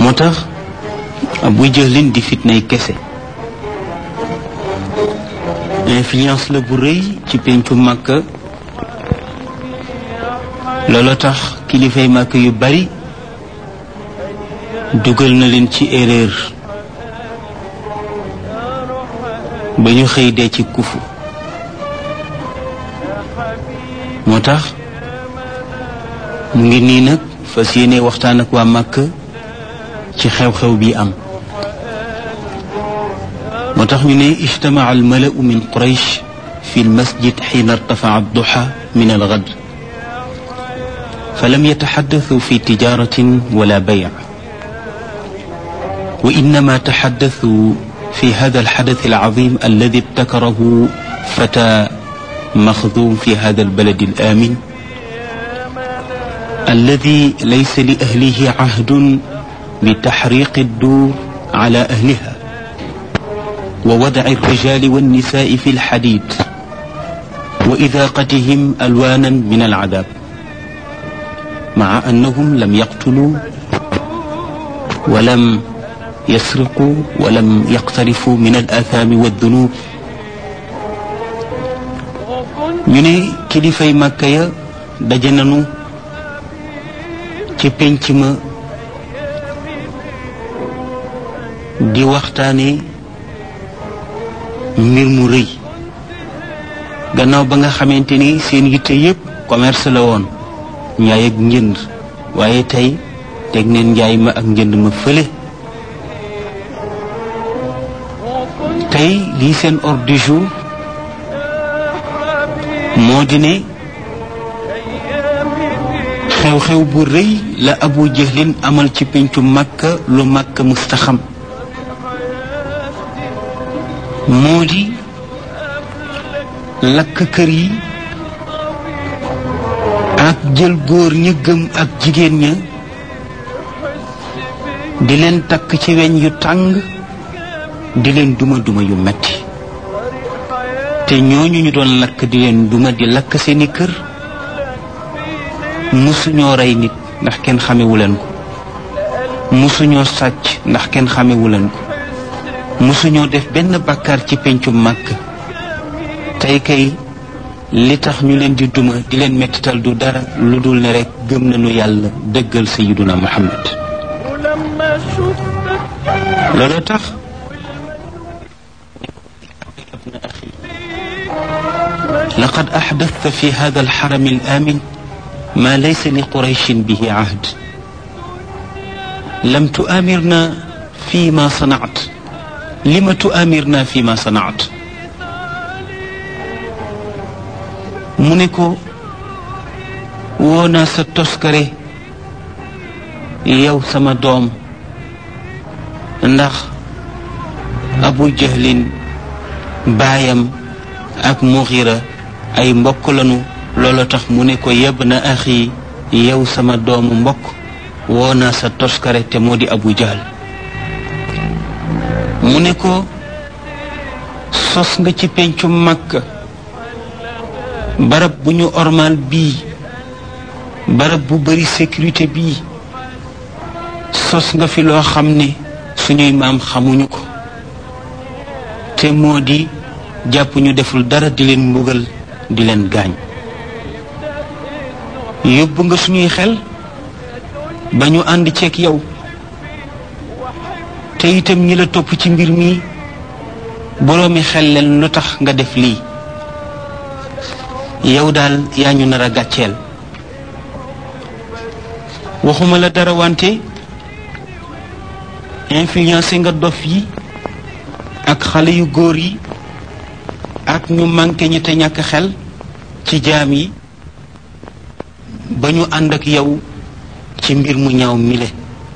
moo tax Abu Jahlin di fitnay kese influence la bu rëy ci pencu Makka loolu tax kilifay Makka yu bari dugal na leen ci erreur ba ñu xëy dee ci kufu moo tax mu ngi nii nag fas yéene waxtaan ak waa Makka ci xew-xew bi am moo tax ñu ne ijtamaa almalau min quraysh fi almasjid xiina irtafaa adduxa min algad falam yataxaddasu fi tijaratin wala bay wa innama taxaddasu في هذا الحدث العظيم الذي ابتكره فتى مخذوم في هذا البلد الآمن الذي ليس لأهله عهد بتحريق الدور على أهلها ووضع الرجال والنساء في الحديد وإذاقتهم ألوانا من العذاب مع أنهم لم يقتلوا ولم يسرقوا ولم يقترفوا من الآثام والذنوب ñu ne kilifay màkka ya daje nañu ci penc ma di waxtaane mbir mu rëy gannaaw ba nga xamante ni seen yitte yépp commerce la woon njaay ak njënd waaye tey teg neen njaay ma ak njënd ma fële tey lii seen ordre du jour moo di ne xew-xew bu rëy la abu jahlin amal ci pencu makka lu makka mustaxam moo di lakk kër yi ak jël góor ña gëm ak jigéen ña di leen takk ci weñ yu tàng di leen duma duma yu metti te ñooñu ñu doon lakk di leen duma di lakk seeni kër musuñoo rey nit ndax kenn xamewu leen ko musuñoo sàcc ndax kenn xamewu leen ko musuñoo def benn bàkkaar ci pencu màkk tey kay li tax ñu leen di duma di leen mettital du dara lu dul ne rekk gëm nañu yàlla dëggal sayiduna muhammad looloo tax لقد أحدثت في هذا الحرم الآمن ما ليس لقريش به عهد لم تؤامرنا فيما صنعت لم تؤامرنا فيما صنعت منكو ونا ستسكري يو سما دوم ndax abu jahlin baayam ak muxira ay mbokk lanu loolu tax mu ne ko yeb na axi yow sama doomu mbokk woo naa sa toskare te moo di abu jahl mu ne ko sos nga ci pencu makka barab bu ñu ormal bii barab bu bari sécurité bii sos nga fi loo xam ne suñuy maam xamuñu ko te moo di jàpp ñu deful dara di leen mbugal di leen gaañ yóbbu nga suñuy xel ba ñu ànd ceeg yow te itam ñi la topp ci mbir mi boroomi xel leen lu tax nga def lii yow daal yaa ñu nar a gàcceel waxuma la dara wante influencé nga dof yi ak xale yu góor yi ak ñu manqué ñi te ñàkk xel ci jaam yi ba ñu ànd ak yow ci mbir mu ñaaw mile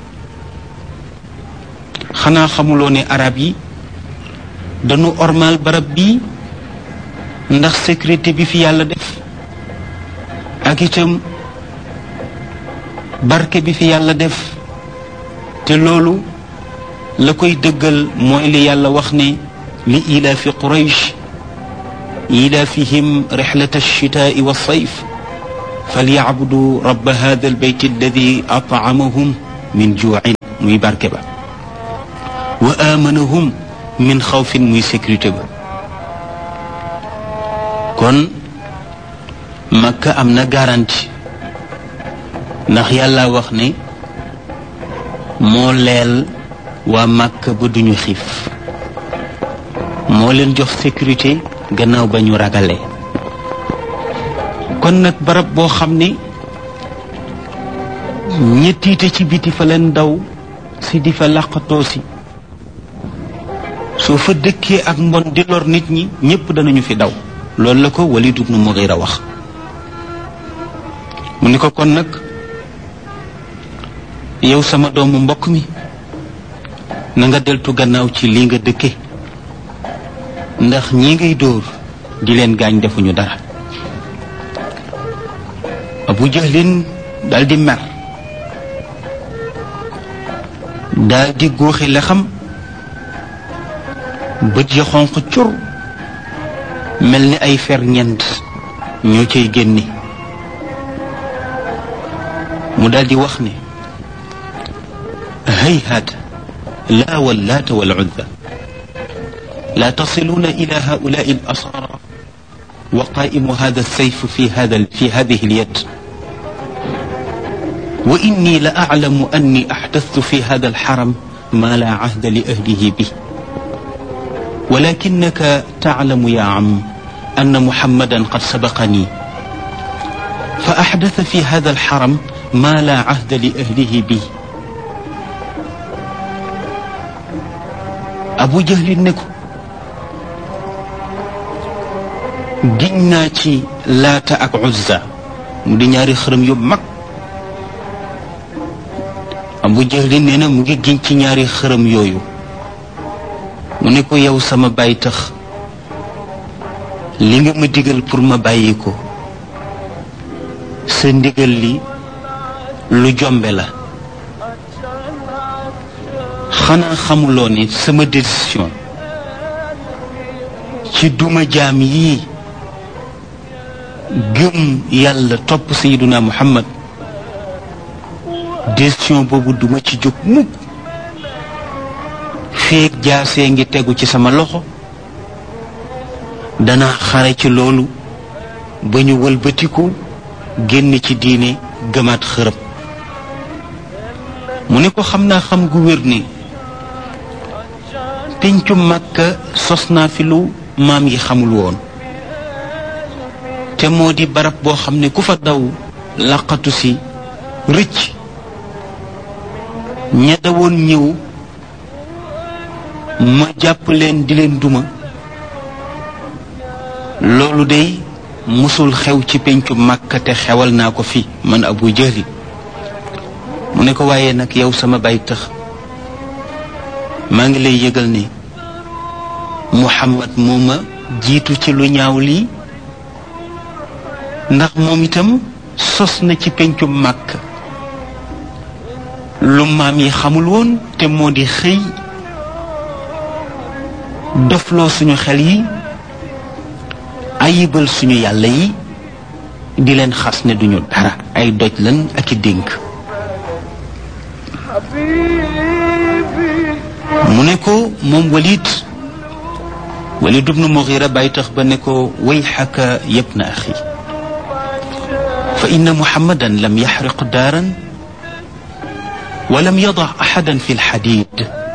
xanaa xamuloo ne arab yi dañu ormal barab bii ndax sécurité bi fi yàlla def ak itam barke bi fi yàlla def te loolu la koy dëggal mooy li yàlla wax ne li ilaafi quraysh ilaafihim rixlata alchitaai walsayf falyacbuduu rabba hada albayt alladi atcamahum min juucin muy barke ba wa amanahum min xawfin muy sécurité ba kon makka am na garantie ndax yàlla wax ne moo leel waa makka ba duñu xiif moo leen jox sécurité gannaaw ba ñu ragalee kon nag barab boo xam ne ñettiite ci biti fa leen daw si di fa làqatoo si soo fa dëkkee ak mbon di lor nit ñi ñépp danañu fi daw loolu la ko Walid ibn Mughira wax mu ni ko kon nag yow sama doomu mbokk mi na nga deltu gannaaw ci lii nga dëkke ndax ñi ngay dóor di leen gaañ defuñu dara Abu Jahlin daldi mer daldi góoxi la xam bët ya xonq cur mel ni ay fer ñent ñoo cay génne mu daldi wax ne hayhat la wallaata wal uzza لا تصلون إلى هؤلاء الأسارى وقائم هذا السيف في هذا في هذه اليد وإني لأعلم أني أحدثت في هذا الحرم ما لا عهد لأهله به ولكنك تعلم يا عم أن محمدا قد سبقني فأحدث في هذا الحرم ما لا عهد لأهله به أبو جهل نكو giñ naa ci laata ak uzza mu di ñaari xërëm yu mag abu jahlin nee na mu ngi giñ ci ñaari xërëm yooyu mu ne ko yow sama bàyyi tax li nga ma digal pour ma bàyyi ko sa ndigal li lu jombe la xanaa xamuloo ne sama décision ci duma jaam yii gëm yàlla topp sayiduna muhammad décision boobu duma ci jóg mukk feeg jaasee ngi tegu ci sama loxo dana xare ci loolu ba ñu wëlbatiku génn ci diine gëmaat xërëb mu ne ko xam naa xam gu wér ni péncu màkka sos naa fi lu maam yi xamul woon te moo di barab boo xam ne ku fa daw laqatu si rëcc ña dawoon ñëw ma jàpp leen di leen duma loolu day musul xew ci pencu màkka te xewal naa ko fi man abu jahli mu ne ko waaye nag yow sama bay tax maa ngi lay yëgal ne muhammad moo ma jiitu ci lu ñaaw lii ndax moom itam sos na ci pencu màkk lu maam yi xamul woon te moo di xëy dofloo suñu xel yi ayibal suñu yàlla yi di leen xas ne duñu dara ay doj lan ak i dénk mu ne ko moom walid walid ibnu mughira bàyyi tax ba ne ko wayxaka yabna axi fa inna muhammadan lam yaxriq daaran wa lam yada axadan fi lxadid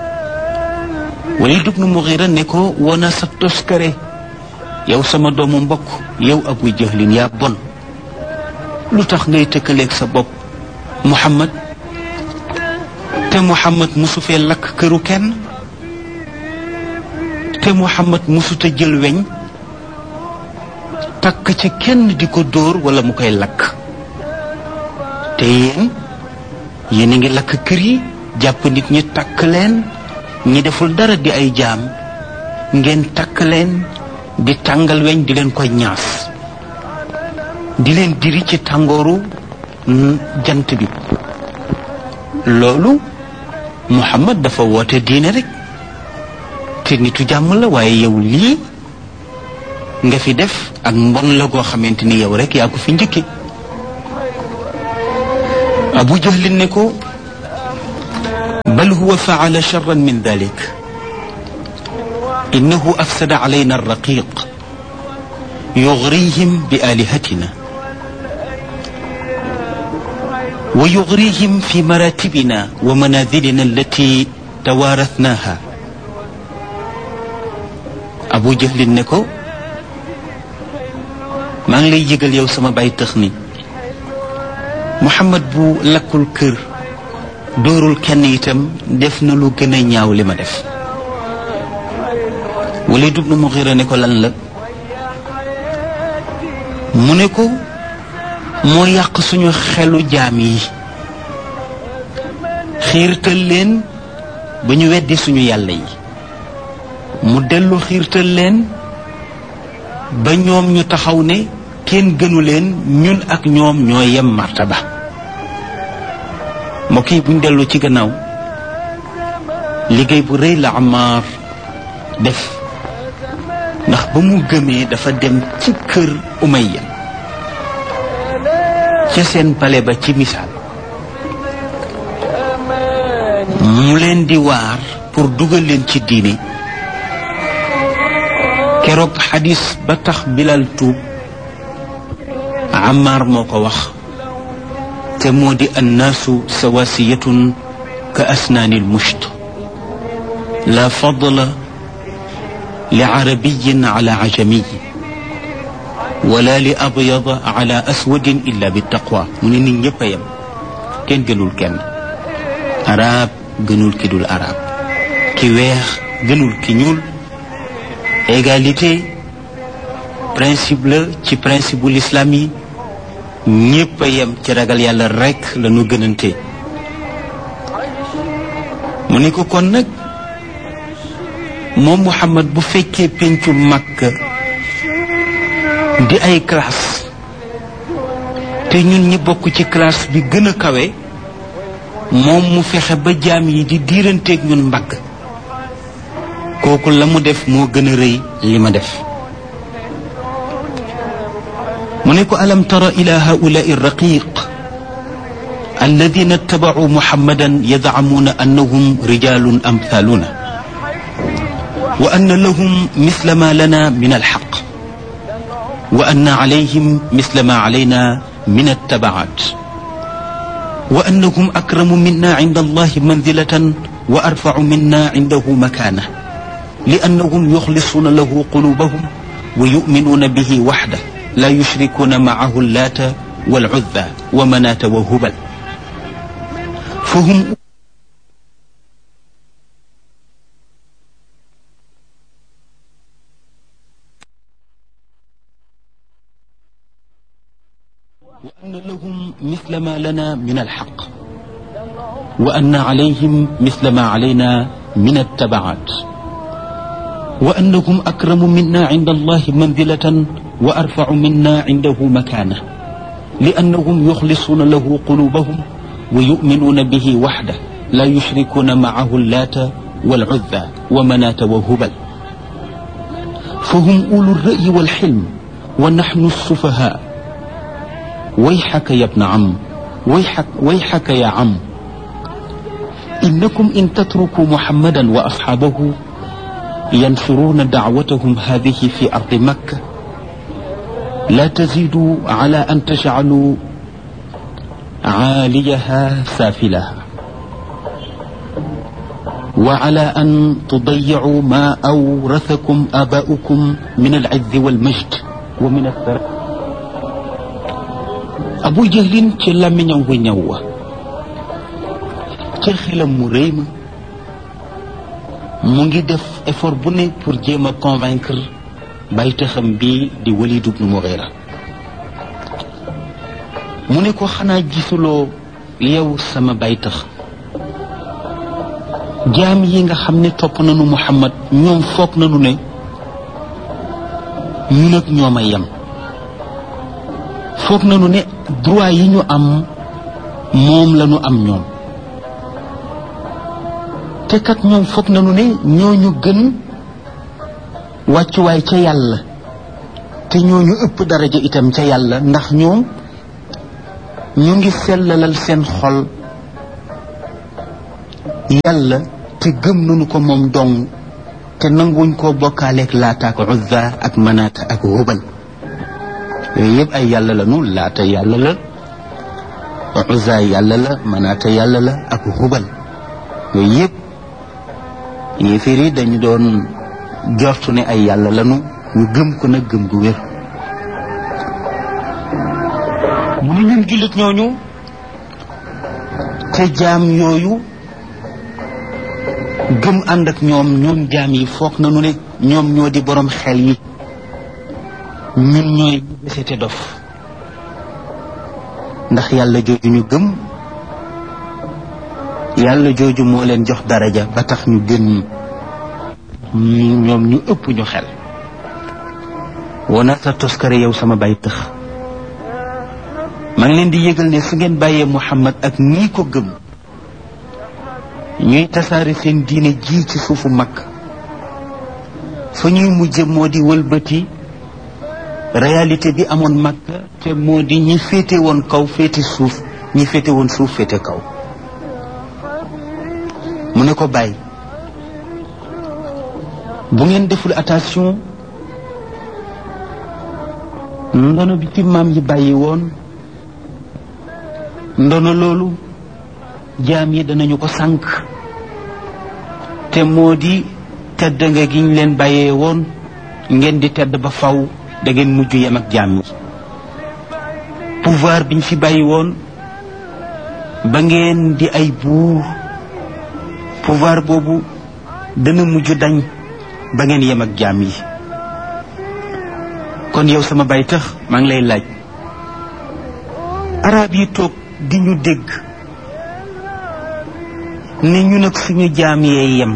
walid ibnu mughira ne ko wona sa toskare yow sama doomu mbokk yow abu jahlin yaa bon lu tax ngay tëkkaleeg sa bopp muhammad te muhammad musu fee lakk këru kenn te muhammad musuta jël weñ takk ca kenn di ko dóor wala mu koy lakk te yéen yéen a ngi lakk kër yi jàpp nit ñi takk leen ñi deful dara di ay jaam ngeen takk leen di tàngal weñ di leen koy ñaas di leen diri ci tàngooru jant bi loolu muhammad dafa woote diine rek te nitu jàmm la waaye yow lii nga fi def ak mbon la goo xamante ni yow rek yaa ko fi njëkke abu jahlin ne ko بل هو فعل شرا من ذلك إنه أفسد علينا الرقيق يغريهم بآلهتنا ويغريهم في مراتبنا ومنازلنا التي توارثناها أبو جهل نكو maa ngi lay yëgal yow sama bay tëx ni Muhammad bu lakkul kër dóorul kenn itam def na lu gën a ñaaw li ma def Walid ibn Mughira ne ko lan la mu ne ko moo yàq suñu xelu jaam yi xiirtal leen ba ñu weddi suñu yàlla yi mu dellu xiirtal leen ba ñoom ñu taxaw ne kenn gënu leen ñun ak ñoom ñoo yem martaba mbokk yi buñ dellu ci gannaaw liggéey bu rëy la Ammaar def ndax ba mu gëmee dafa dem ci kër Umayya ca seen pale ba ci misaal mu leen di waar pour dugal leen ci diine keroog xadis ba tax bilal tuub Ammaar moo ko wax te moo di annaasu sawasiyatun ka asnaani lmusht la fadla li arabiyin ala ajamiy wala li abyada ala aswadin illa bitaqwa mu ne nit ñëpp a yem kenn gënul kenn arab gënul ki dul arab ki weex gënul ki ñuul égalité principe la ci principe bu l'islam yi ñépp a yem ci ragal yàlla rekk la ñu gënante mu ne ko kon nag moom Muhammad bu fekkee pencu Makka di ay classe te ñun ñi bokk ci classe bi gën a kawe moom mu fexe ba jaam yi di diiranteeg ñun mbagg kooku la mu def moo gën a rëy li ma def mu ne ko alam tara ila haulai raqiq alladina ittabacuu muhammadan yadcamuuna annahum rijalun amthaluna wa anna lahum misla ma lana min alxaq wa anna calayhim misla ma calayna min attabacat wa annahum akramu minna cinda allahi manzilatan wa arfacu minna cindahu makaana لأنهم يخلصون له قلوبهم ويؤمنون به وحده لا يشركون معه اللات والعزى ومناة وهبل فهم وأن لهم مثل ما لنا من الحق وأن عليهم مثل ما علينا من التبعات وأنهم أكرم منا عند الله منزلة وأرفع منا عنده مكانة لأنهم يخلصون له قلوبهم ويؤمنون به وحده لا يشركون معه اللات والعزى ومناة وهبل فهم أولو الرأي والحلم ونحن السفهاء ويحك يا ابن عم ويحك, ويحك يا عم إنكم إن تتركوا محمدا وأصحابه ينشرون دعوتهم هذه في أرض مكة لا تزيدوا على أن تجعلوا عاليها سافلها وعلى أن تضيعوا ما أورثكم آباؤكم من العز والمجد ومن الثراء أبو جهل تلا من يوم نيوة تخيل مريم mu ngi def effort bu ne pour jéem a convaincre baytaxam bi di Walid ibn Mughira mu ne ko xanaa gisuloo yow sama baytax jaam yi nga xam ne topp nañu Muhammad ñoom foog nañu ne ñun ak ñoom a yem foog nañu ne droit yi ñu am moom la ñu am ñoom te kat ñoom foog nañu ne ñooñu gën wàccuwaay ca yàlla te ñooñu ëpp daraja itam ca yàlla ndax ñoom ñu ngi sellalal seen xol yàlla te gëm nañu ko moom dong te nanguñ koo bokkaaleeg laata ak uzza ak manaata ak hubal yooyu yëpp ay yàlla la nu laata yàlla la uzza yàlla la manaata yàlla la ak hubal yooyu yëpp yéeféer yi dañu doon jortu ne ay yàlla lanu ñu gëm ko nag gëm gu wér mu ne ñun jullit ñooñu te jaam yooyu gëm ànd ak ñoom ñoom jaam yi foog nañu ne ñoom ñoo di borom xel yi ñun ñooy ñu desete dof ndax yàlla jooju ñu gëm yàlla jooju moo leen jox daraja ba tax ñu gën ñi ñoom ñu ëpp ñu xel wona sa toskare yow sama bay tëx maa ngi leen di yëgal ne su ngeen bàyyee Muhammad ak ñii ko gëm ñuy tasaare seen diine ji ci suufu mag fa ñuy mujje moo di wëlbati réalité bi amoon mag te moo di ñi féete woon kaw féete suuf ñi féete woon suuf féete kaw mu ne ko bàyyi bu ngeen deful attention ndono bi fi maam yi bàyyi woon ndono loolu jaam yi danañu ko sànq te moo di tedd nga gi ñu leen bàyyee woon ngeen di tedd ba faw da ngeen mujj yem ak jaam yi pouvoir biñ fi bàyyi woon ba ngeen di ay buur pouvoir boobu dana mujj dañ ba ngeen yem ak jaam yi kon yow sama bay tax maa ngi lay laaj arab yi toog di ñu dégg ne ñu nag suñu jaam yee yem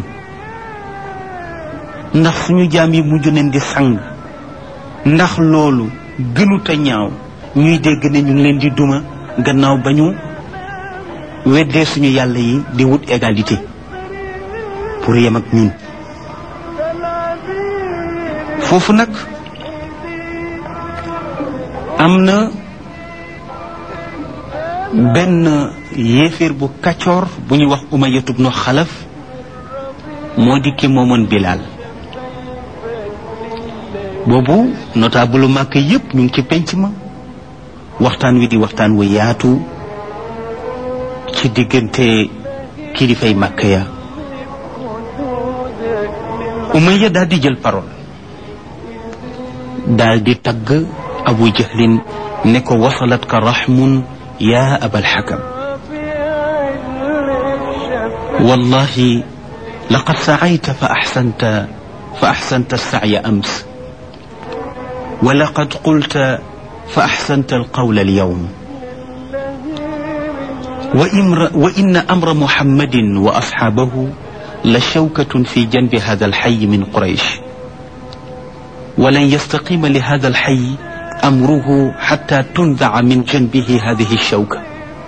ndax suñu jaam yi mujj nañ di sang ndax loolu gënuta ñaaw ñuy dégg ne ñu ngi leen di duma gannaaw ba ñu weddee suñu yàlla yi di wut égalité pour yem ak ñun foofu nag am na benn yéeféer bu kaccoor bu ñuy wax umayatu bnu xalaf moo di ki moomoon bilaal boobu notable màkk yépp ñu ngi ci penc ma waxtaan wi di waxtaan wu yaatu ci diggante kilifay màkk ya umaya daal di jël parole daal di tagg abu jahlin ne ko wasalat ka raxmun yaa abal xakam wallahi laqad sacayta fa axsanta fa axsanta alsacya ams wa laqad qulta fa axsanta alqawla alyawm وإن أمر محمد وأصحابه لشوكة في جنب هذا الحي من قريش ولن يستقيم لهذا الحي أمره حتى تنزع من جنبه هذه الشوكة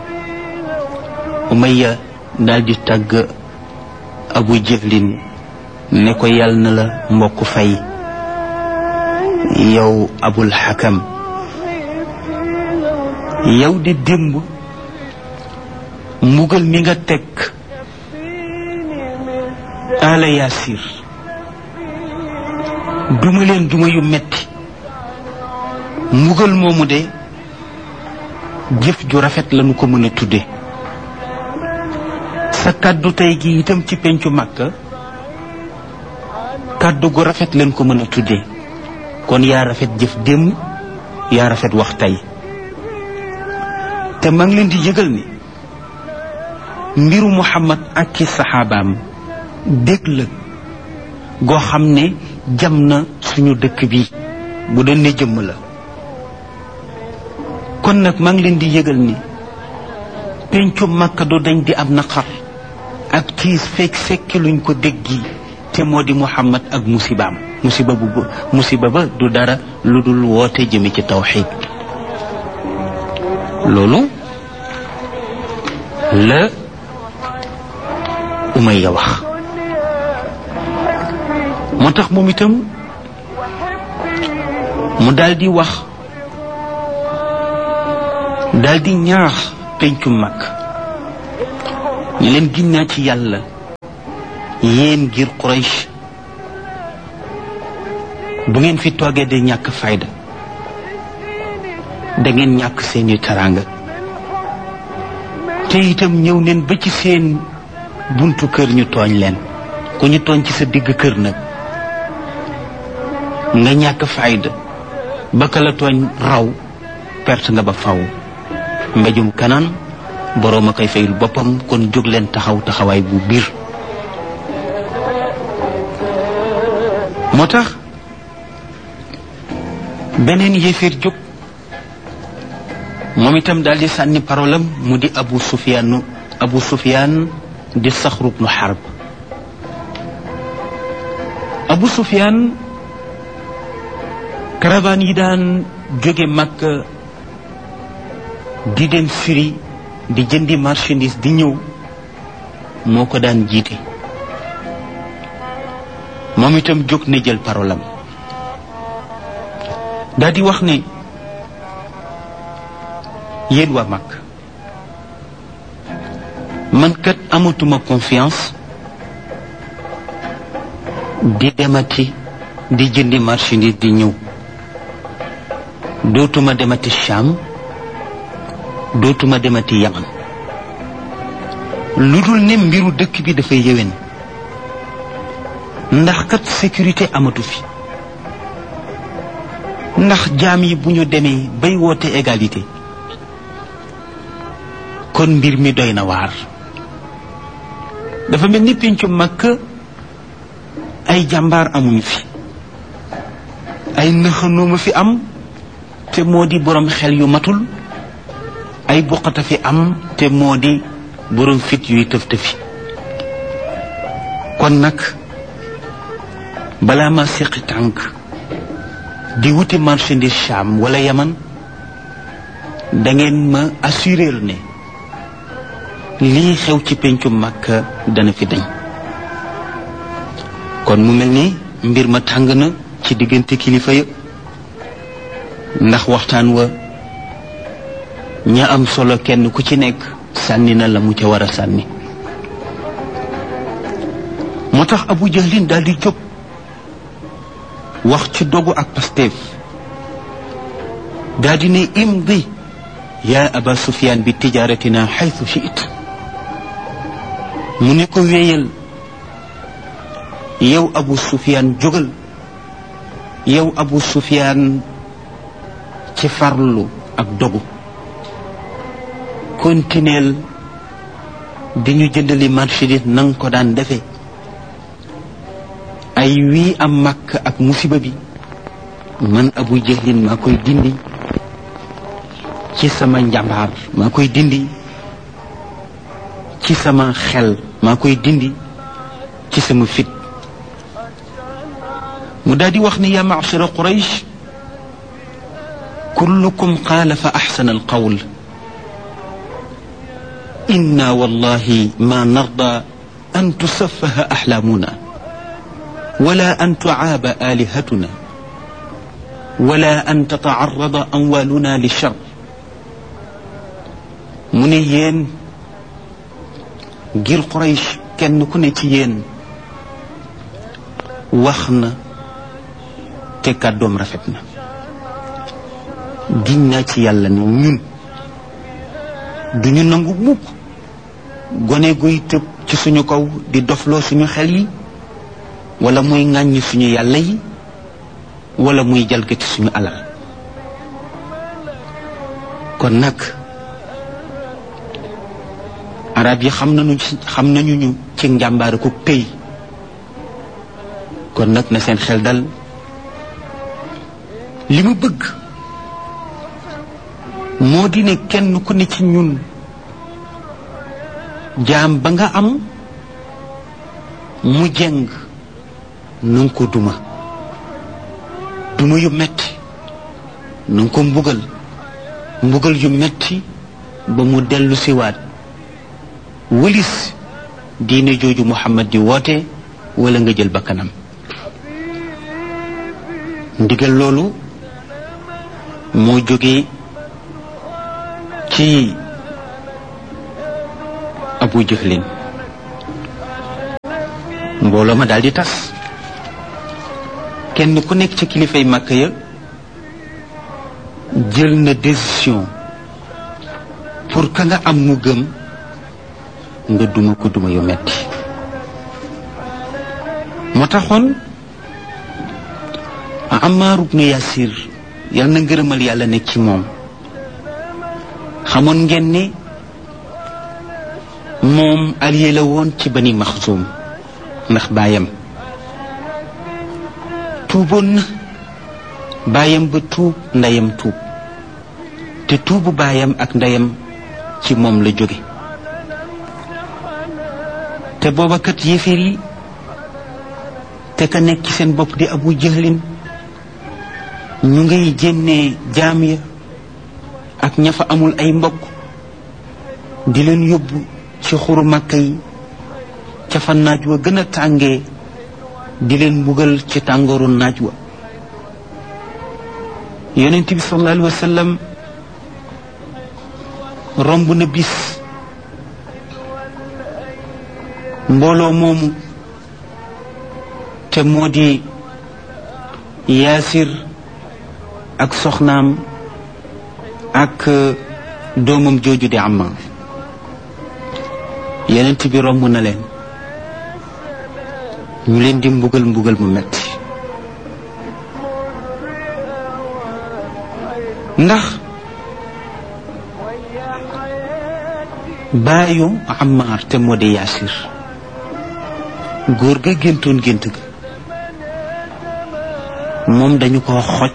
أمية نادي تاج أبو جهل نكو يالنا لا مبوك فاي يو أبو الحكم يو دي دمب mbugal mi nga teg ala yaasir duma leen duma yu metti mbugal moomu de jëf ju rafet lañu ko mën a tudde sa kàddu tey gi itam ci pencu màkka kàddu gu rafet leen ko mën a tudde kon yaa rafet jëf démb yaa rafet wax tey te maa ngi leen di yëgal ni mbiru muhammad ak ki saxaabaam dégg la goo xam ne jam na suñu dëkk bi bu doon ne jëmm la kon nag maa ngi leen di yëgal ni pencu màkka du dañ di am naqar ak tiis fekk fekki luñ ko déggi te moo di muhammad ak musibaam musiba bu musiba ba du dara lu dul woote jëme ci tawxid loolu la umaya wax moo tax moom itam mu daldi wax daldi ñaax pencu mag ñu leen ginnaa ci yàlla yéen ngir Quraysh bu ngeen fi toogee di ñàkk fayda da ngeen ñàkk seeni teraanga te itam ñëw neen ba ci seen buntu kër ñu tooñ leen ku ñu tooñ ci sa digg kër nag nga ñàkk fayda ba ka la tooñ raw perte nga ba faw mbéjum kanaan boroom a koy fayul boppam kon jóg leen taxaw taxawaay bu biir moo tax beneen yéeféer jóg moom itam daal di sànni parolam mu di abu sufyaan abu sufyaan di saxru bnu xarb abu sufyaan caravane yi daan jóge Makka di dem Syrie di jëndi marchandise di ñëw moo ko daan jiite moom itam jóg na jël parolam daal di wax ne yéen waa mag man kat amatuma confiance di demati di jëndi marchandise di ñëw dootuma demati Cham dootuma demati Yaman lu dul ne mbiru dëkk bi dafay yéwén ndax kat sécurité amatu fi ndax jaam yi bu ñu demee bay woote égalité kon mbir mi doy na waar dafa mel ni péncu Makka ay jàmbaar amuñu fi ay nëxanooma fi am te moo di borom xel yu matul ay buqata fi am te moo di borom fit yuy tëf tëfi kon nag balaa ma seqi tànk di wuti marchandise Cham wala Yaman da ngeen ma assurer ne lii xew ci péncu Makka dana fi dañ kon mu mel ni mbir ma tàng na ci diggante kilifa ya ndax waxtaan wa ña am solo kenn ku ci nekk sànni na la mu ca war a sànni moo tax Abu Jahlin daal di jóg wax ci dogu ak Pastef daal di ne imdi yaa Aba Sufyaan bi tijaaratina xaytu shiit mu ne ko wéyal yow Abu Sufyaan jógal yow Abu Sufyaan ci farlu ak dogu kontineel di ñu jëndali marchandise na nga ko daan defe ay wii am màkk ak musiba bi man Abu Jahlin maa koy dindi ci sama njambaar maa koy dindi ci sama xel maa koy dindi ci sama fit mu daal di wax ni yaa ma'shara Quraysh kullukum qaala fa axsana alqawl inna wallahi ma narda an tusaffaha axlaamuna wala an tucaaba aalihatuna wala an tatacarrada amwaaluna lichar mu ne yéen ngir Quraysh kenn ku ne ci yéen wax na te kàddoom rafet na giñ naa ci yàlla ne ñun duñu nangu mukk gone guy tëb ci suñu kaw di dofloo suñu xel yi wala muy ŋàññi suñu yàlla yi wala muy jalgati suñu alal kon nag arab yi xam nañu ci xam nañu ñu ci njàmbaare ku tëy kon nag na seen xel dal li mu bëgg moo di ne kenn ku ne ci ñun jaam ba nga am mu jeng nu nga ko duma duma yu metti nu nga ko mbugal mbugal yu metti ba mu dellu siwaat wëlis diine jooju Muhammad di woote wala nga jël bakkanam ndigal loolu moo jóge ci Abu Jahlin mbooloo ma daal di tas kenn ku nekk ci kilifay màkk ya jël na décision pour ka nga am mu gëm nga duma ko duma yu metti moo taxoon Ammaar ibnu Yasir yal na ngërëmal yàlla nekk ci moom xamoon ngeen ni moom allié la woon ci bani Maxsum ndax baayam tuuboon na baayam ba tuub ndeyam tuub te tuubu baayam ak ndeyam ci moom la jóge te booba kat yéeféer yi te ka nekk ci seen bopp di abu jëhlin ñu ngay jénnee jaam ya ak ña fa amul ay mbokk di leen yóbbu ci xuru màkka yi ca fa naaj wa gën a tàngee di leen mbugal ci tàngooru naaj wa yonent bi sallallahu alayhi wa sallam romb na bis mbooloo moomu te moo di yaasir ak soxnaam ak doomam jooju di Ammaar yonent bi romb na leen ñu leen di mbugal mbugal mu metti ndax baayu Ammaar te moo di Yaasir góor ga géntoon gént ga moom dañu ko xoj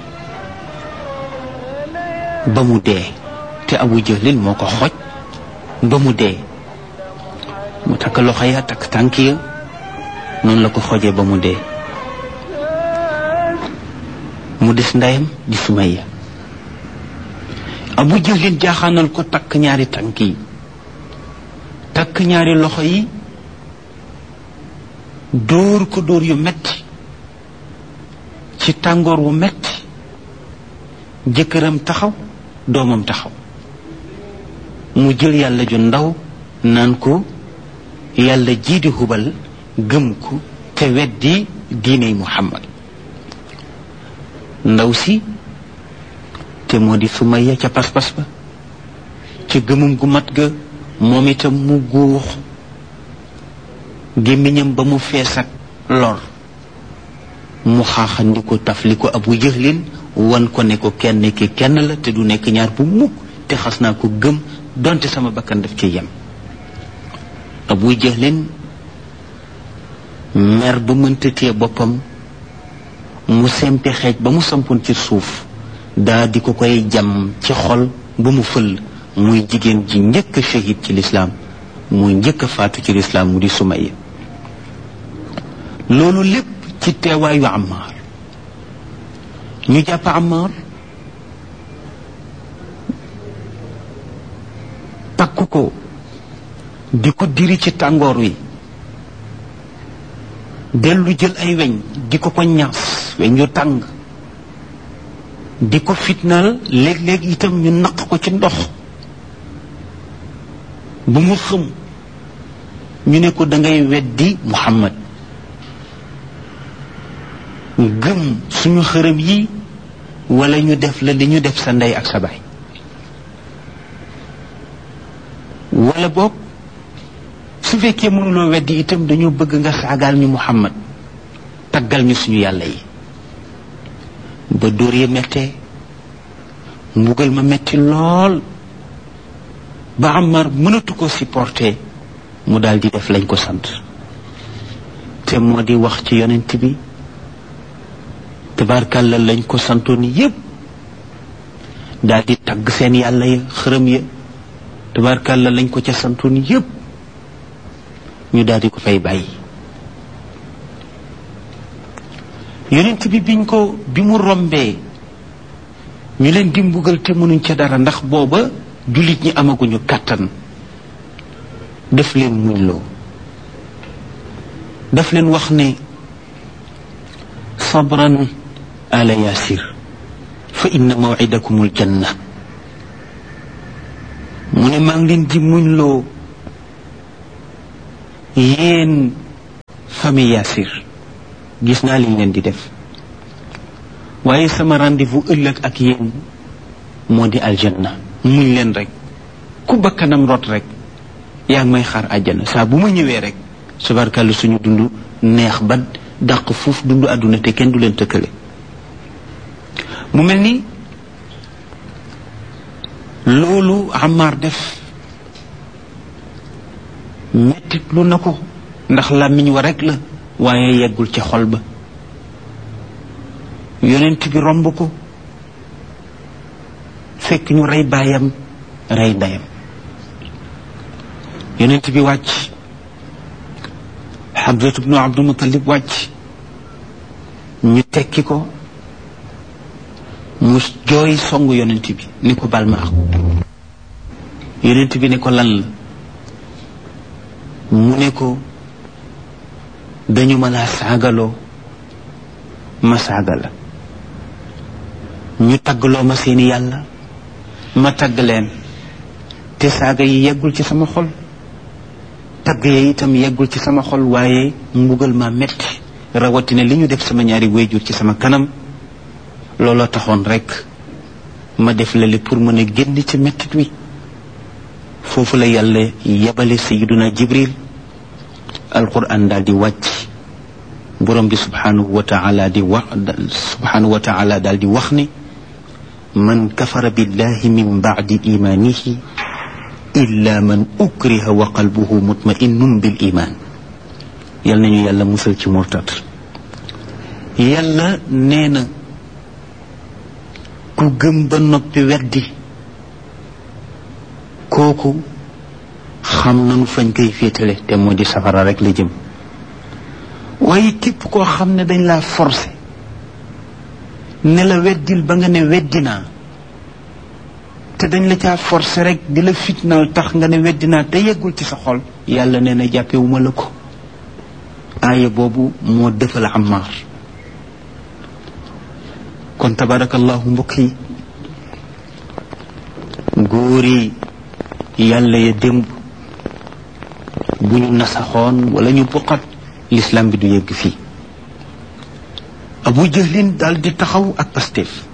ba mu dee te Abu Jahlin moo ko xoj ba mu dee mu takk loxo ya takk tànk ya noonu la ko xojee ba mu dee mu des ndeyam di Sumayya Abu Jahlin jaaxaanal ko takk ñaari tànk yi takk ñaari loxo yi dóor ko dóor yu metti ci tàngoor wu metti jëkkëram taxaw doomam taxaw mu jël yàlla ju ndaw naan ko yàlla jii di hubal gëm ko te weddi diiney muhammad ndaw si te moo di Sumayya ca pas-pas ba ca gëmum gu mat ga moom itam mu guux gémmiñam ba mu fees ak lor mu xaaxandi ko tafli ko abu jëxlin wan ko ne ko kenn ki kenn la te du nekk ñaar bu mukk te xas naa ko gëm donte sama bakkan daf ci yem abu jëxlin mer ba mënta téye boppam mu sempi xeej ba mu sampoon ci suuf daa di ko koy jam ci xol ba mu fël muy jigéen ji njëkk a shahid ci lislaam muy njëkk a faatu ci lislaam mu di Sumayya loolu lépp ci teewaayu Ammaar ñu jàpp Ammaar takk ko di ko diri ci tàngoor wi dellu jël ay weñ di ko ko ñaas weñ yu tàng di ko fitnaal léeg-léeg itam ñu naq ko ci ndox bu mu xëm ñu ne ko da ngay weddi Muhammad gëm suñu xërëm yi wala ñu def la li ñu def sa ndey ak sa baay wala boog su fekkee mënuloo weddi itam dañoo bëgg nga saagaal ñu Muhammad taggal ñu suñu yàlla yi ba dóor ya mettee mbugal ma metti lool ba Ammar mënatu ko supporter mu daal di def lañ ko sant te moo di wax ci yonent bi tabarkàlla lañ ko santoon yépp daal di tagg seen yàlla ya xërëm ya tabarkàlla lañ ko ca santoon yépp ñu daal di ko fay bàyyi yonent bi biñ ko bi mu rombee ñu leen di mbugal te mënuñ ca dara ndax booba jullit ñi amaguñu kàttan daf leen muñloo daf leen wax ne sabran ala yasir fa inna mawidakumul janna mu ne maa ngi leen di muñloo yéen famille Yaasir gis naa liñ leen di def waaye sama rendez-vous ëllëg ak yéen moo di aljanna muñ leen rek ku bakkanam rot rek yaa ngi may xaar àjjana saa bu ma ñëwee rek subarkàllu suñu dund neex ba dàq fuuf dund àdduna te kenn du leen tëkkale mu mel ni loolu Ammar def mettit lu na ko ndax làmmiñ wa rek la waaye yeggul ci xol ba yonent bi romb ko fekk ñu rey baayam rey ndeyam yonent bi wàcc Hamzatu bnu Abdul Muttalib wàcc ñu tekki ko mu jooy songu yonent bi ni ko bal ma ak yonent bi ne ko lan la mu ne ko dañu ma laa saagaloo ma saaga la ñu taggloo ma seeni yàlla ma tagg leen te saaga yi yeggul ci sama xol tagg ya itam yeggul ci sama xol waaye mbugal ma metti rawatina li ñu def sama ñaari wéyjur ci sama kanam looloo taxoon rek ma def lale pour mën a génn ci mettit wi foofu la yàlla yebale sayiduna jibril alquran daal di wàcc borom bi subhanahu wa taala di wax subhanahu wa taala daal di wax ni man kafara billahi min bacdi imanihi illa man ukriha wa qalbuhu mutma'innun bil iman yal nañu yàlla musal ci murtad yàlla nee na ku gëm ba noppi weddi kooku xam nanu fañ koy féetale te moo di safara rek la jëm waaye képp koo xam ne dañ laa forcé ne la weddil ba nga ne weddinaa te dañ la caa forcé rek di la fitnaal tax nga ne weddinaa te yeggul ci sa xol yàlla nee na jàppewuma la ko aaya boobu moo defal Ammar kon tabarakallahu mbokk yi góor yi yàlla ya démb bu ñu nasaxoon wala ñu buqat l'islam bi du yegg fii abu jahlin daal di taxaw ak pastef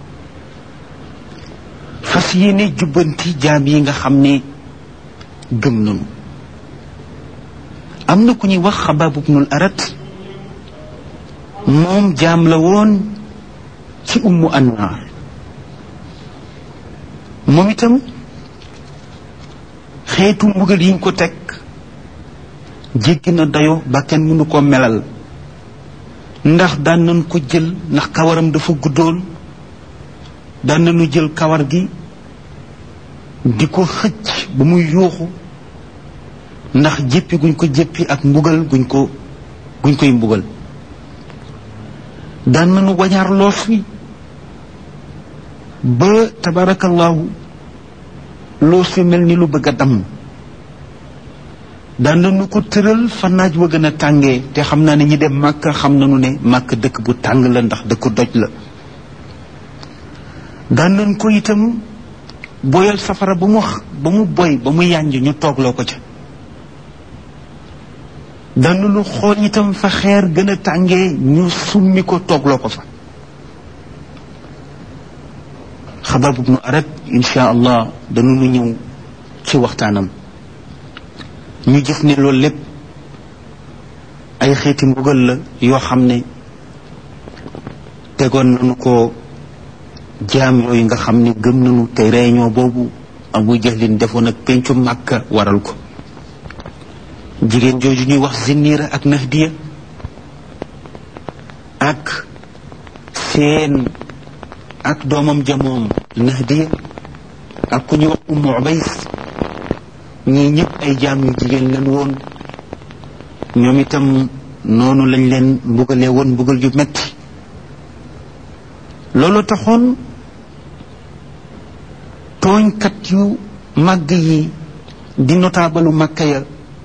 fas yéene jubbanti jaam yi nga xam ne gëm nanu am na ku ñuy wax xabaab ibnul arat moom jaam la woon ci ummu annaar moom itam xeetu mbugal yiñ ko teg jéggi na dayo ba kenn mënu ko melal ndax daan nañ ko jël ndax kawaram dafa guddoon daan nañu jël kawar gi di ko xëcc ba muy yuuxu ndax jéppi guñ ko jéppi ak mbugal guñ ko guñ koy mbugal daan nañu wañaar loos wi ba tabarakallahu loos wi mel ni lu bëgg a damm daan nañu ko tëral fa naaj wa gën a tàngee te xam naa ne ñi dem màkk xam nañu ne màkk dëkk bu tàng la ndax dëkku doj la daan nañ ko itam boyal safara ba mu ba mu boy ba mu yànj ñu toogloo ko ca daan nañu xool itam fa xeer gën a tàngee ñu summi ko toogloo ko fa xabaab ibnu arat insha allah dañu ñëw ci waxtaanam ñu gis ne loolu lépp ay xeeti mbugal la yoo xam ne tegoon nañu ko jaam yooyu nga xam ne gëm nañu te réunion boobu abu jahlin defoon ak pencu màkka waral ko jigéen jooju ñuy wax zinniira ak nahdiya ak seen ak doomam jamoom nahdiya ak ku ñuy wax ummu ubays ñii ñëpp ay jaam yu jigéen leen woon ñoom itam noonu lañ leen mbugalee woon mbugal yu metti loolu taxoon tooñkat yu màgg yi di notaabalu màkka ya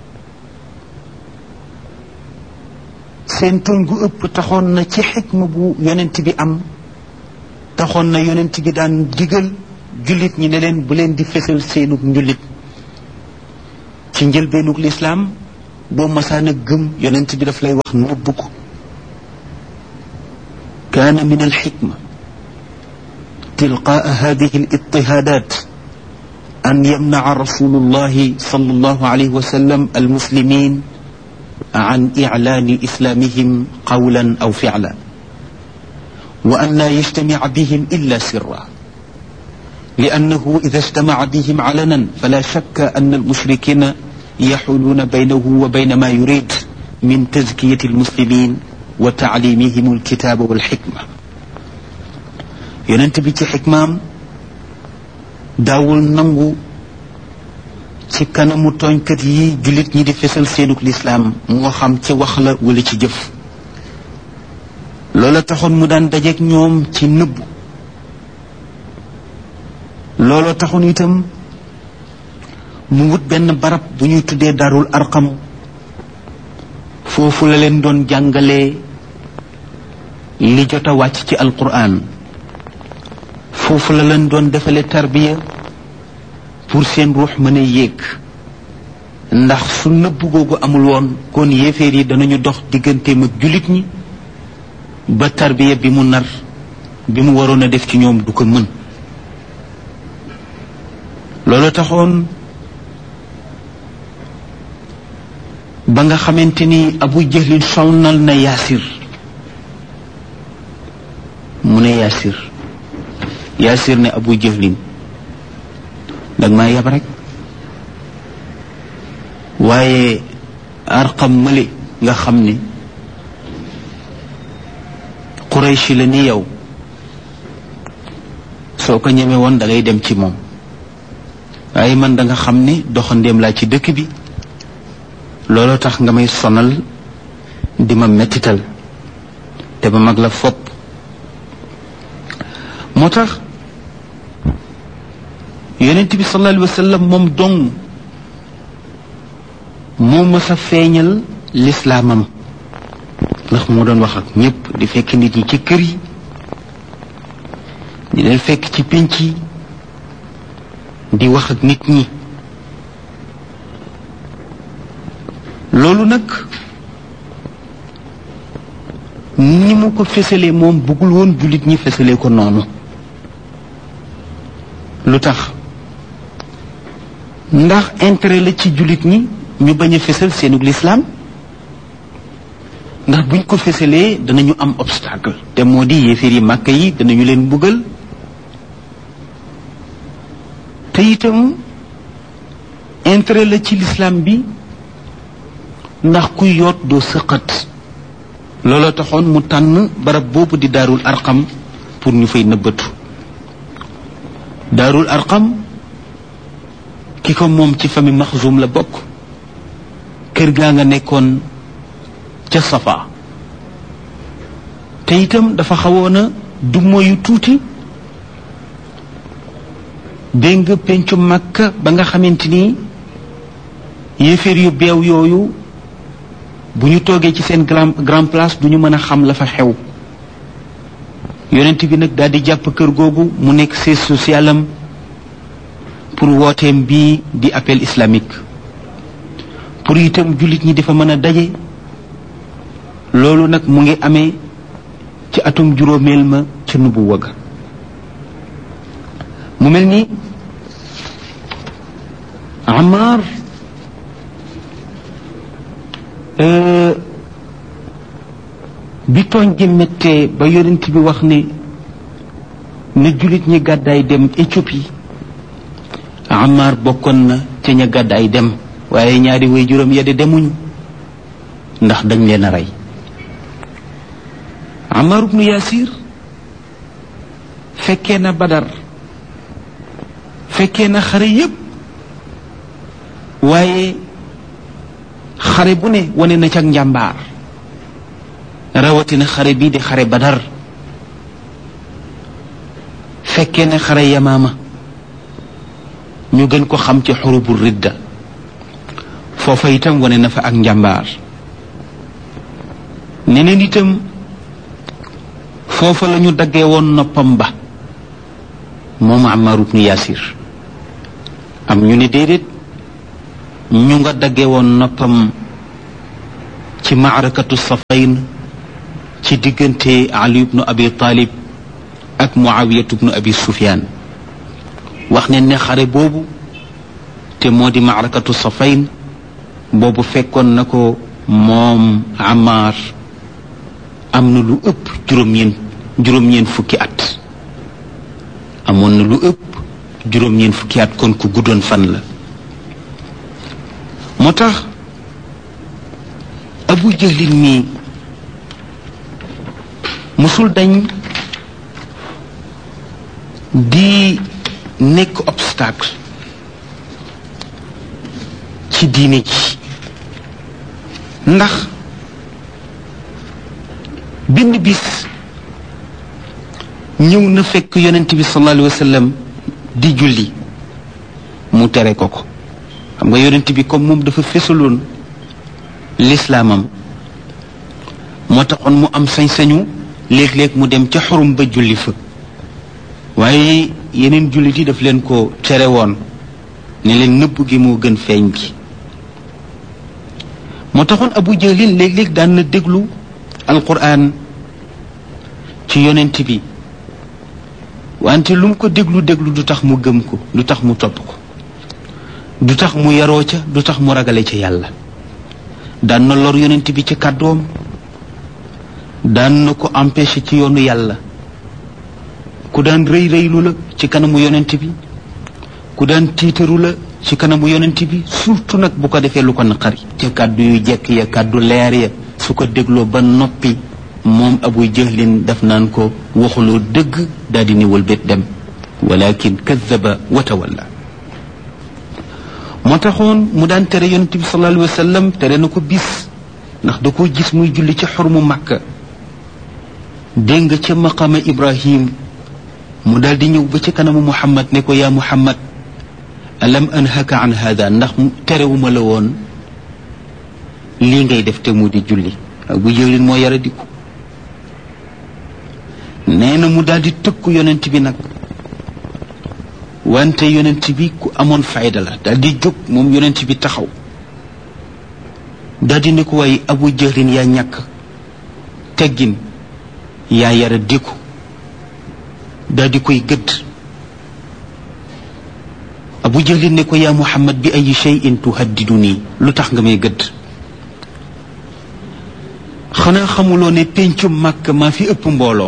seen tooñ gu ëpp taxoon na ci xikma bu yonent bi am taxoon na yonent bi daan digal jullit ñi ne leen bu leen di fesal seenug njullit ci njëlbeenug lislaam boo masaan a gëm yonent bi daf lay wax nëbb ko kaana min alxikma tilqaa hadihi alitihaadat an yamnaca rasulu llahi sal allahu alayhi wa sallam almuslimin an iclaani islamihim qawlan aw ficla wa an laa yajtamica bihim illa sirra لأنه إذا اجتمع بهم علنا فلا شك أن المشركين يحولون بينه وبين ما يريد من تزكية المسلمين وتعليمهم الكتاب والحكمة ينتبه ci xikmaam daawul nangu ci kanamu tooñkat yi jullit ñi di fesal seenuk lislaam moo xam ci wax la wala ci jëf loola taxoon mu daan dajeek ñoom ci nëbbu looloo taxoon itam mu wut benn barab bu ñuy tuddee darul arqam foofu la leen doon jàngalee li jot a wàcc ci alquran foofu la leen doon defale tarbiya pour seen ruux mën a yéeg ndax su nëbb googu amul woon kon yéeféer yi danañu dox digganteem ak jullit ñi ba tarbiya bi mu nar bi mu waroon a def ci ñoom du ko mën loolu taxoon ba nga xamante ni abu jahlin sonnal na yaasir mu ne yaasir yaasir ne abu jahlin danga maa yab rek waaye arqam male nga xam ne qurayshi la ni yow soo ko ñeme woon da ngay dem ci moom waaye man da nga xam ne doxandéem laa ci dëkk bi looloo tax nga may sonal di ma mettital te ba mag la fopp moo tax yonent bi sallallahu alayhi wa sallam moom dong moo mës a feeñal lislaamam ndax moo doon wax ak ñépp di fekk nit ñi ci kër yi di leen fekk ci pénc yi di wax ak nit ñi loolu nag ni mu ko fësalee moom bëggul woon jullit ñi fësalee ko noonu lu tax ndax intérêt la ci jullit ñi ñu bañ a fësal seenug lislaam ndax buñ ko fësalee danañu am obstacle te moo di yéeféer yi màkk yi danañu leen mbugal te itam intérêt la ci lislaam bi ndax ku yoot doo sëqat looloo taxoon mu tànn barab boobu di daarul arqam pour ñu fay nëbbatu daarul arqam ki ko moom ci famille maxzum la bokk kër gaa nga nekkoon ca safa te itam dafa xawoon a du moyu tuuti dégg nga pencu màkka ba nga xamante ni yéeféer yu beew yooyu bu ñu toogee ci seen grand grand place du ñu mën a xam la fa xew yonent bi nag daal di jàpp kër googu mu nekk siège social am pour wooteem bii di appel islamique pour itam jullit ñi dafa mën a daje loolu nag mu ngi amee ci atum juróomeel ma ca nubu wëgg mu mel ni Amar bi tooñ gi méttee ba yonent bi wax ne na jullit ñi gàddaay dem Éthiopie Amar bokkoon na ca ña gàddaay dem waaye ñaari way juróom ya de demuñ ndax dañ leen a rey Amar ibnu Yasir fekkee na Badar fekkee na xare yépp waaye xare bu ne wane na ca njàmbaar rawatina xare bii di xare badar fekkee ne xare yamaama ñu gën ko xam ci xurubu ridda foofa itam wane na fa ak njàmbaar neneen itam foofa la ñu daggee woon noppam ba moom Ammar ibnu Yasir am ñu ne déedéet ñu nga dagge woon noppam ci maarakatu safayn ci diggante ali ibnu abi talib ak muawiyatu ibnu abi sufyaan wax ne ne xare boobu te moo di maarakatu safayn boobu fekkoon na ko moom Amar am na lu ëpp juróom-ñeent juróom-ñeent fukki at amoon na lu ëpp juróom-ñeent fukki at kon ku guddoon fan la moo tax abu jahlin mii musul dañ di nekk obstacle ci diine ji ndax benn bis ñëw na fekk yonent bi sallallahu alayhi wa sallam di julli mu tere ko ko xam nga yonent bi comme moom dafa fesaloon lislaamam moo taxoon mu am sañ-sañu léeg-léeg mu dem ca xurum ba julli fa waaye yeneen jullit yi daf leen ko tere woon ne leen nëbb gi moo gën feeñ gi moo taxoon abu jahlin léeg-léeg daan na déglu alquran ci yonent bi wante lu mu ko déglu déglu du tax mu gëm ko du tax mu topp ko du tax mu yaroo ca du tax mu ragale ca yàlla daan na lor yonent bi ci kàddoom daan na ko empêché ci yoonu yàlla ku daan rëy rëylu la ci kanamu yonent bi ku daan tiitaru la ci kanamu yonent bi surtout nag bu ko defee lu ko naqari ca kàddu yu jekk ya kàddu leer ya su ko dégloo ba noppi moom abu jahlin daf naan ko waxuloo dëgg daal di niwal bét dem walakin kadaba wa tawalla moo taxoon mu daan tere yonent bi sallallahu alayhi wa sallam tere na ko bis ndax da koo gis muy julli ci xormu màkka dégg nga ca maqama ibrahim mu daal di ñëw ba ci kanamu muhammad ne ko yaa muhammad alam anhaka an hada ndax terewuma la woon lii ngay def te mu di julli bu jëlin moo yara diku nee na mu daal di tëkku yonent bi nag wante yonent bi ku amoon fayda la daal di jóg moom yonent bi taxaw daal di ne ko waaye abu jëlin yaa ñàkk teggin yaa yara diku daal di koy gëdd abu jahlin ne ko yaa muhammad bi ay cheyin tuhaddidu nii lu tax nga may gëdd xanaa xamuloo ne péncu màkk maa fi ëpp mbooloo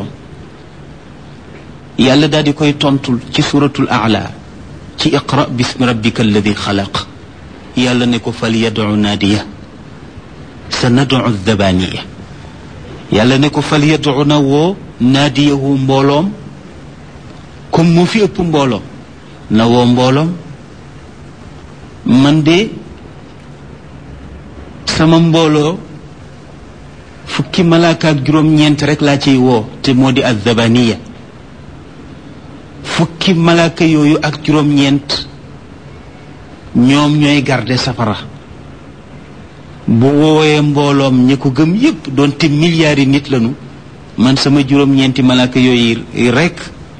yàlla daal di koy tontul ci suratul aala ci iqra bismi rabbika alladi xalaq yàlla ne ko fal yadu naadiya sa nadu dabaniya yàlla ne ko fal yadu na woo naadiyahu mbooloom comme moo fi ëpp mbooloo na woo mbooloom man de sama mbooloo fukki malaaka ak juróom-ñeent rek laa ciy woo te moo di azzabaniya fukki malaaka yooyu ak juróom-ñeent ñoom ñooy garde safara bu woowee mbooloom ñi ko gëm yépp doonte milliards yi nit lañu man sama juróom-ñeenti malaaka yooyu rek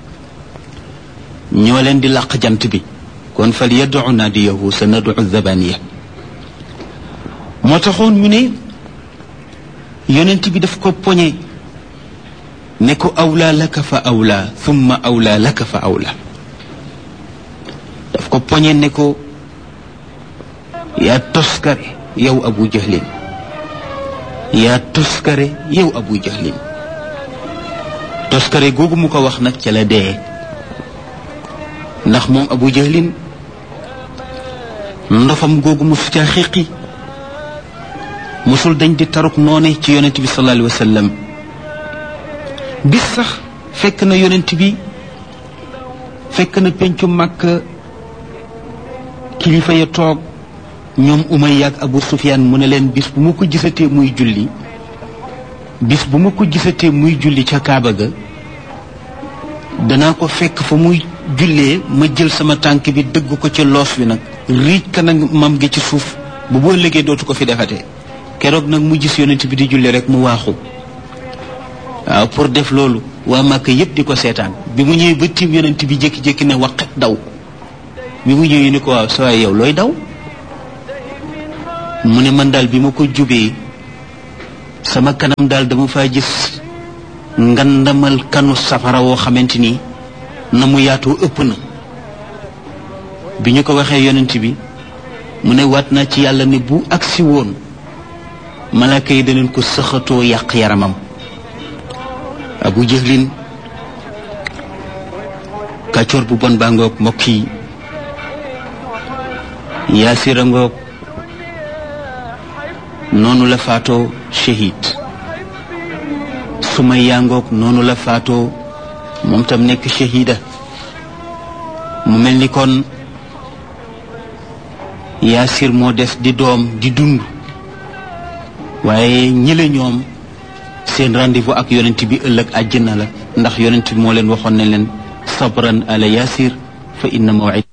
ñoo leen di làq jant bi kon fal yadu naadiyahu sa nadu zabaniya moo taxoon ñu ne yonent bi daf ko poñe ne ko awlaa laka fa awlaa thumma awlaa laka fa awlaa daf ko poñe ne ko yaa toskare yow abu jahlin yaa toskare yow abu jahlin toskare googu mu ko wax nag ca la dee ndax moom abu jahlin ndofam googu mu fi caa xiqi musul dañ di taruk noone ci yonent bi sallallahu alayhi wa sallam bis sax fekk na yonent bi fekk na pencu màkk kilifa ya toog ñoom Umayya ak Abu Sufyaan mu ne leen bis bu ma ko gisatee muy julli bis bu ma ko gisatee muy julli ca Kaaba ga danaa ko fekk fa muy jullee ma jël sama tànk bi dëgg ko ci loos wi nag riij ka nag mam gi ci suuf bu boo liggéey dootu ko fi defatee keroog nag mu gis yonent bi di julli rek mu waaxu waaw pour def loolu waa Màkka yépp di ko seetaan bi mu ñëwee ba tiim yonent bi jékki-jékki ne waqet daw bi mu ñëwee ni ko waaw sa waay yow looy daw mu ne man daal bi ma ko jubee sama kanam daal dama faa gis ngandamal kanu safara woo xamante ni na mu yaatoo ëpp na bi ñu ko waxee yonent bi mu ne waat naa ci yàlla ne bu agsi woon malaaka yi daneen ko sëxatoo yàq yaramam abu jëhlin kàccoor bu bon baa ngoog mbokk yi yaasira ngoog noonu la faatoo shahid Sumayya ngoog noonu la faatoo moom tam nekk shahida mu mel ni kon yaasir moo des di doom di dund waaye ñële ñoom seen rendez-vous ak yonent bi ëllëg àjjana la ndax yonent bi moo leen waxoon ne leen sabran ala yaasir fa inna mawid